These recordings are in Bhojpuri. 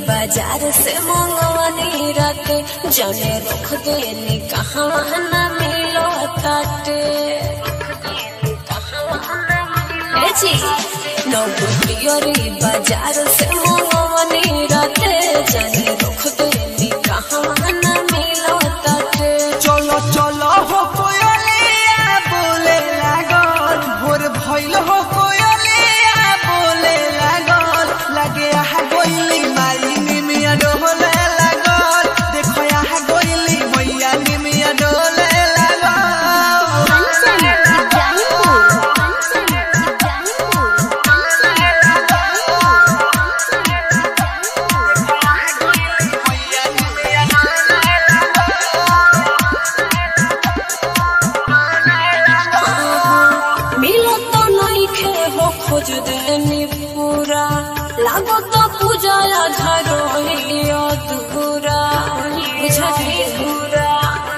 बाजार से मंगवानी राते जाने रख देनी कहाँ न मिलो ताटे ए जी नौकरी बाजार से मंगवानी राते जाने रख देनी कहाँ न मिलो ताटे चलो चलो हो कोयलिया बोले लागल भोर भइल हो कोयलिया बोले लागल लगे आह गोइली माई निमिया डोले लागल देखो आह गोइली मैया निमिया डोले लागल कंचन इब्राहिमपुर कंचन इब्राहिमपुर मैया निमिया डोले मिलो तो नहीं खे हो खोज देनी पूरा लागो तो पूजा आधार अधूरा बुझली पूरा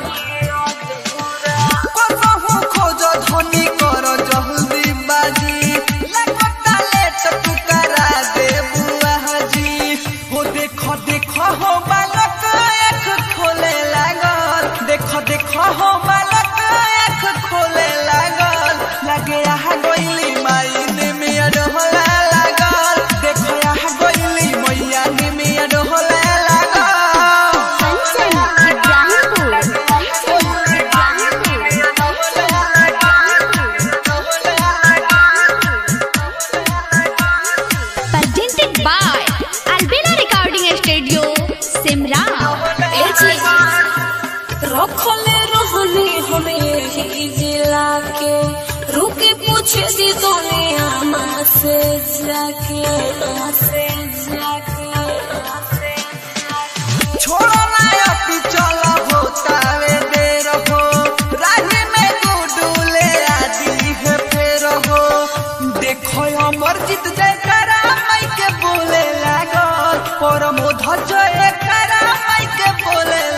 कतहु खोज धनी कर जल्दी बाजी लगता लेट तू करा दे बुआ जी हो देखो देखो हो बालक एक खोले लागल देखो देखो हो बालक एक खोले लागल लगे आह गोइली माई निमिया डोला लागल देखो आह गोइली मैया निमिया डोला लागल Kanchan Ibrahimpur Kanchan presented by Albina Recording Studio Simra ए जी रखले रहनी हमें यही जिला के रुके पूछे दी दुनिया माँ से जाके माँ से जाके माँ से जाके छोड़ो ना अति चलो होतावे देर हो राही में गुडूले आदि है फेर हो देखो अमर जीत जय करा माई के बोले लागल परमोध जय करा माई के बोले